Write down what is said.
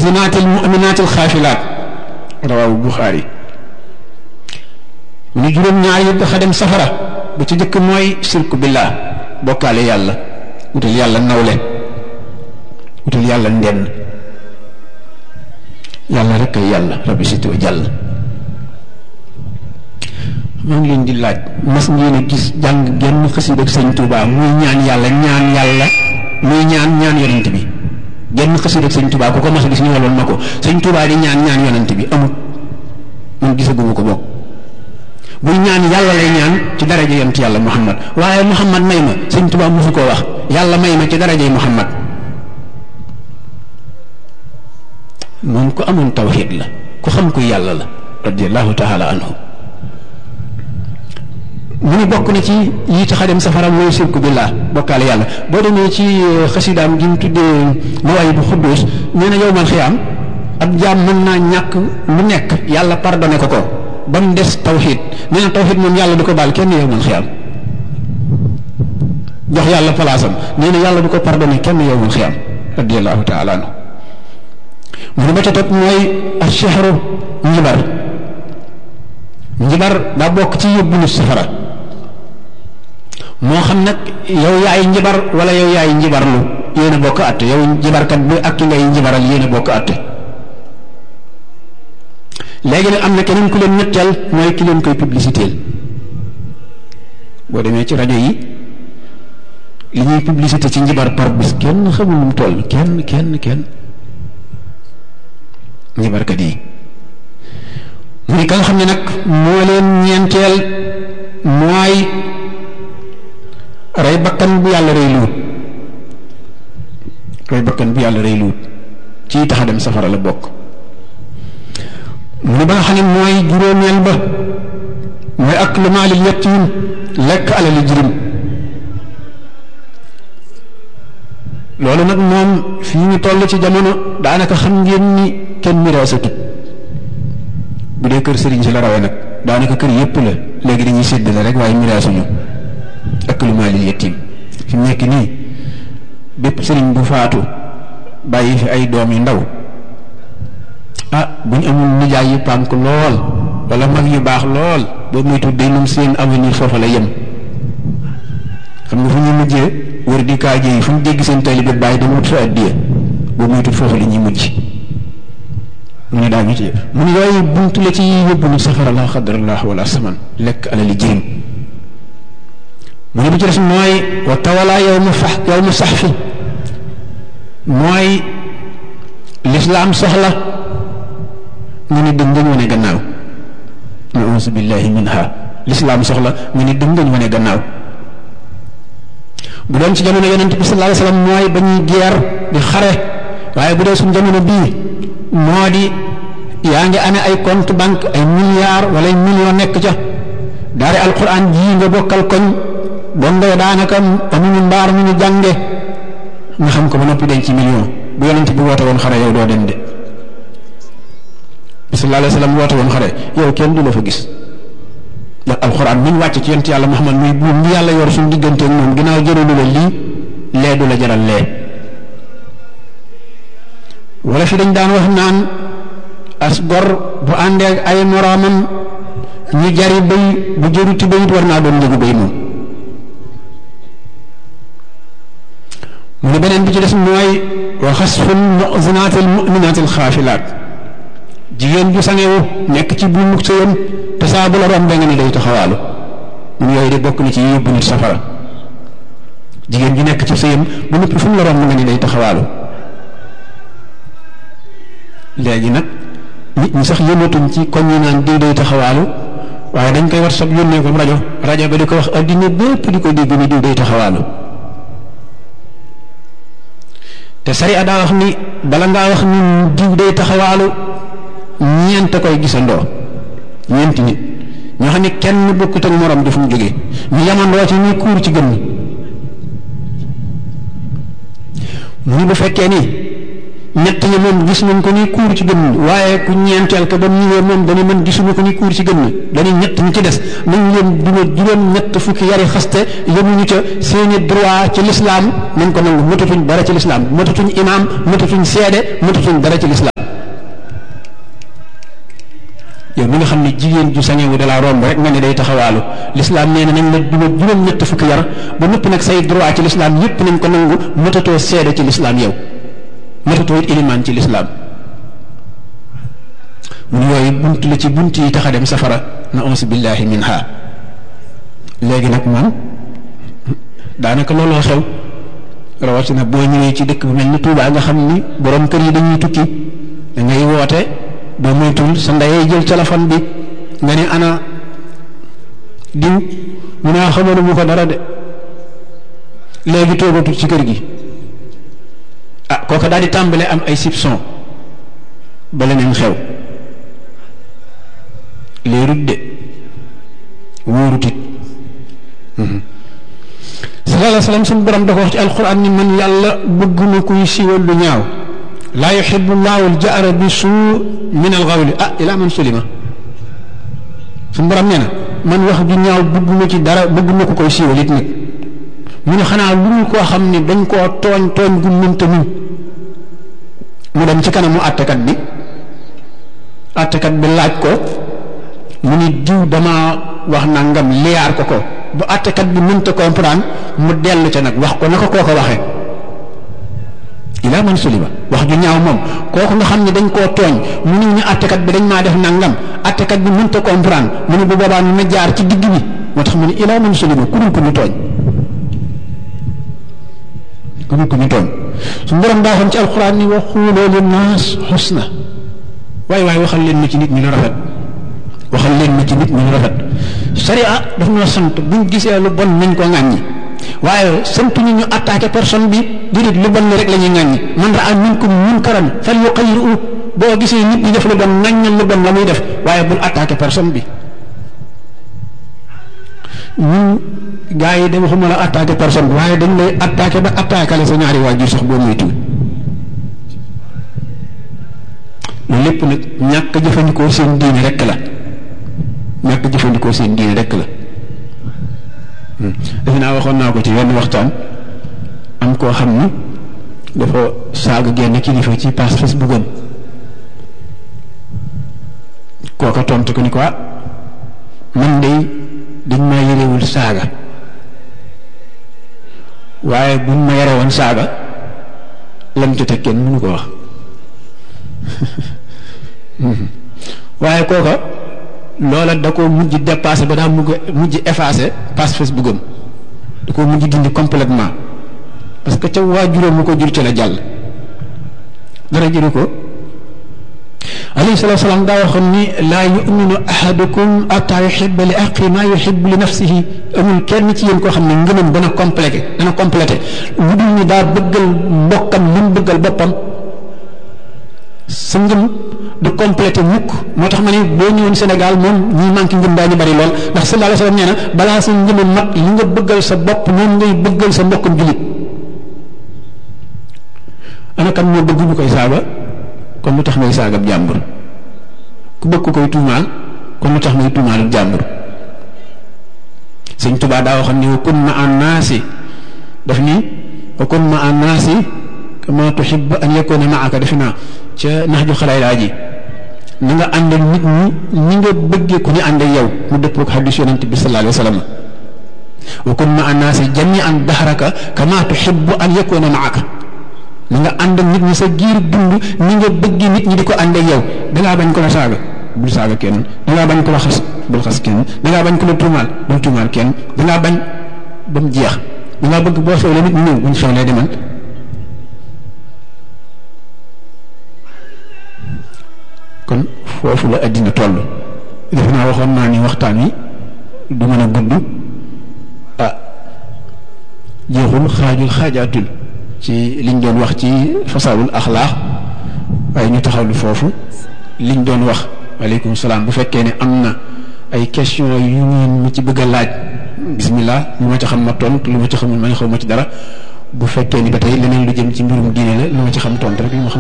zinatil mu'minatil xaafilaat rawaawu Buxaari mu ni juróom-ñaar yi dafa dem safara bu ci jëkk mooy sirku billah bokkaale yàlla wutal yàlla nawle wutal yàlla ndenn yàlla rek ay yàlla rabbi si tuwa jàll maa ngi leen di laaj mas ngeen a gis jàng genn xasida ak sëñ Touba muy ñaan yàlla ñaan yàlla muy ñaan ñaan yonent bi genn xasida ak sëñ Touba ku ko mas a gis ñu waloon ma ko sëñ Touba di ñaan ñaan yonent bi amul man gisaguma ko bokk buy ñaan yàlla lay ñaan ci daraja yonent yàlla Muhammad waaye Muhammad may ma sëñ Touba mosu koo wax yàlla may ma ci darajay Muhammad moom ku amoon tawxiid la ku xam kuy yàlla la radiallahu taala anhu mu ni bokk na ci yi tax a dem safara mooy sirku billah bokkaale yàlla boo demee ci xasidaam gi mu tuddee mawaay bu xudduus nee na yow man xiyaam ab jaam mën naa ñàkk lu nekk yàlla pardonné ko ko ba mu des tawxiid nee na tawxiid moom yàlla du ko baal kenn yow man xiyaam jox yàlla palaasam nee na yàlla du ko pardonné kenn yow man xiyaam radiallahu taala anhu mu ne ba ca topp mooy ashehru njibar njibar daa bokk ci yóbbu nit safara moo xam nag yow yaay njibar wala yow yaay njibarlu yéen a bokk àtte yow njibarkat bi ak ki ngay njibaral yéen a bokk àtte léegi nag am na keneen ku leen ñetteel mooy ki leen koy publicité boo demee ci rajo yi li ñuy publicité ci njibar par bis kenn xamul nu mu toll kenn kenn kenn njibarkat yi muy ka nga xam ne nag moo leen ñeenteel mooy rey bakkan bu yàlla rey luut rey bakkan bu yàlla rey luut ci tax a dem safara la bokk mu ne ba nga xam ne mooy juróomeel ba mooy ak lu maalil yatiim lekk alali jirim loolu nag moom fii ñu toll ci jamono daanaka xam ngeen ni kenn miraasatut bu dee kër sëriñ si la rawee nag daanaka kër yépp la léegi dañuy séddale rek waaye miraasuñu ak lu maalil yatiim fi mu nekk nii bépp sëriñ bu faatu bàyyi fi ay doom yu ndaw ah bu ñu amul nijaay yu pànk lool wala mag yu baax lool boobu muy tudd day moom seen avenir foofa la yem xam nga fu ñuy mujjee wër di kaaje yi fu ñu dégg seen taalibe bàyyi dama wut fa addiya boobu muy tudd foofa la ñuy mujj mu ne daa ñu ci mu ne yooyu buntu la ci yóbbu nu safara la xadrallah wala saman lekk alali jirim mu ne bu ci des mooy wa tawala yow mu fax yow mu sax fi mooy lislaam soxla nga ni dëng ngañ wane gannaaw nausu billahi minha lislaam soxla nga ni dëng ngañ wane gannaaw bu doon ci jamono yonent bi sallallahu alayhi wasallam mooy ba ñuy geer di xare waaye bu dee suñ jamono bii moo di yaa ngi amee ay compte banque ay milliards wala ay millions nekk ca daari alquran jii nga bokkal koñ dongo daanaka amuñu mbaar mu ñu jànge nga xam ko ba noppi denc ci million bu yonent bi woote woon xare yow doo dem de sallallahu alayhi wasallam woote woon xare yow kenn du la fa gis ndax alxuraan mi ñu wàcc ci yonent yàlla Muhammad muy buum bi yàlla yor suñu diggante ak moom ginnaaw jëralu la lii lee du la jaral lee wala fi dañ daan wax naan as gor bu àndee ay moroomam ñu jari béy bu jëruti béyit war naa doon njëgu béy moom mu ne beneen bi ci des mooy wa xasful mu'zinatil mu'minatil xaafilaat jigéen ju sangewu nekk ci buumu sëyam te saa bu la rombee nga ne day taxawaalu mun yooyu de bokk na ci yóbbu nit safara jigéen ju nekk ci sëyam bu noppi fu mu la romb nga ne day taxawaalu léegi nag nit ñi sax yëmatuñ ci koñ yi naan diw day taxawaalu waaye dañ koy war sab yónnee ko rajo rajo ba di ko wax addina bépp di ko dégg ni diw day taxawaalu te sariya daa wax ni bala ngaa wax ni diw day taxawaalu ñeent koy gisandoo ñeenti nit ñoo xam ne kenn bokkut ak morom di fu mu jógee ñu yamandoo ci ñuy kuur ci gën mu ni bu fekkee ni ñett ñi moom gis nañ ko ni kuur ci gën waaye ku ñeenteel ko ba mu ñëwee moom dañu mën gisuñu ko ni kuur ci gën dañuy ñett ñi ci des nañ leen duma juróom ñett fukki yari xaste yemuñu ca seeni droit ci lislaam nañ ko nangu matatuñ dara ci lislaam matatuñ imaam matatuñ seede matatuñ dara ci lislaam nga xam ne jigéen ju sañewu da laa romb rek nga ne day taxawaalu lislaam nee na nañ la duma juróom ñett fukki yar ba noppi nag say droit ci lislaam yépp nañ ko nangu matatoo seede ci lislaam yow matatoo it ilimaan ci lislaam mun yooyu bunt la ci bunt yi tax a dem safara na ons billahi minha léegi nag man daanaka looloo xew rawatina boo ñëwee ci dëkk bu mel ni Touba nga xam ni borom kër yi dañuy tukki da ngay woote boo moytul sa ndeyay jël téléphone bi nga ne ana diw mu naa xamoon mu ko dara de léegi toogatul ci kër gi ah kooka daal di tàmbale am ay soupçon ba leneen xew leerut de wóorut it sallallahu alayhi wa sallam suñu borom da ko wax ci alquran ni man yàlla bëgguma kuy siiwal lu ñaaw laa yuxibu llahu aljahra bi suu min alxawli ah ila man sulima suñu borom nee na man wax ju ñaaw bëgguma ci dara bëgguma ko koy siiwal it nag mu ne xanaa lu ñu koo xam ne dañ koo tooñ tooñ gu mënta muñ mu dem ci kanamu àttekat bi àttekat bi laaj ko mu ni diw dama wax nangam liyaar ko ko bu àttekat bi mënta comprendre mu dellu ca nag wax ko naka koo ko waxee ilaa man sulima wax ju ñaaw moom kooku nga xam ne dañ koo tooñ mu ni ñu àttekat bi dañ maa def nangam àttekat bi mënta comprendre mu ne bu boobaa ñu na jaar ci digg bi moo tax mu ne ilaa man sulima ku dul ko ñu tooñ ku dul ko ñu tooñ su borom daa xam ci alxuraan ni wa xuuloo li naas xusna waaye waaye waxal leen ma ci nit ñi lu rafet waxal leen ma ci nit ñi lu rafet sharia daf ñoo sant buñ gisee lu bon nañ ko ŋàññi waaye sant ñu ñu attaqué personne bi déedéet lu bon rek la ñuy ŋàññi man raa minkum munkaran fal yuqayyiru boo gisee nit ñi def lu bon ŋàññal lu bon la muy def waaye bul attaqué personne bi ñun gars yi de waxuma la attaqué personne bi waaye dañ lay attaqué ba attaqué la sa ñaari waajur sax boo moytuwul loolu lépp nag ñàkk jëfandikoo seen diine rek la ñàkk jëfandikoo seen diine rek la defe naa waxoon naa ko ci wenn waxtaan am koo xam ni dafa saaga genn kilifa ci page Facebook am kooka tontu ko ni ko man de dañ maa yërewul saaga waaye buñ ma yore woon saaga lam ci teg kenn mënu ko wax waaye kooka loola da ko mujj dépassé ba daa mujj mujj effacé page Facebook am da ko mujj dindi complètement parce que ca waajuram mu ko jur ci la jàll dara jëru ko alayhi salatu salaam daa waxoon ni laa yuminu ahadukum ataa yuhibba li aqi maa yuhibbu li nafsihi amul kenn ci yéen koo xam ne ngëmam dana complété dana complété lu dul ni daa bëggal mbokkam li mu bëggal boppam sa ngëm du complété mukk moo tax ma ne boo ñëwoon Sénégal moom ñi manqué ngëm daañu bari lool ndax sallallahu alayhi wasallam nee na balaa sa ngëm mat li nga bëggal sa bopp noonu ngay bëggal sa mbokkam julit ana kan moo bëgg ñu koy saaga kon lu tax may saagab jàmbur ku bëgg ko koy tuumaal kon lu tax may tuumaalub jàmbur sëñ Tuubaa daa waxoon ni wa kun ma an naasi daf ni wa kun ma an naasi kama tuhibbu an yakuna maaka defe naa ca nax ju xalaay laa ji na nga ànd ak nit ñi ni nga bëggee ku ñu ànd ak yow mu dëppoo ak xadis yonente bi sallallahu alayhi wa sallam wa kun ma an naasi jamian dahraka kama tuhibbu an yakuna maaka na nga ànd ak nit ñi sa giir dund ni nga bëgg nit ñi di ko ànd ak yow dangaa bañ ko la saaga bul saaga kenn dangaa bañ ko la xas bul xas kenn dangaa bañ ko la tuumaal bul tuumaal kenn dangaa bañ ba mu jeex dangaa bëgg boo xewlee nit ñi ñëw buñ xewlee demal kon foofu la àddina toll defe naa waxoon naa ni waxtaan wi du mën a gudd ah jeexul xaajul xaajaatul ci liñ doon wax ci fasaawul axlaax waaye ñu taxawlu foofu liñ doon wax waaleykum salaam bu fekkee ne am na ay question yu ngeen mu ci bëgg a laaj bismillah lu ma ci xam ma tontu lu ma ci xamul ma ne xaw ma ci dara bu fekkee ni ba tey leneen lu jëm ci mbirum diine la lu ma ci xam tontu rek lu ma xam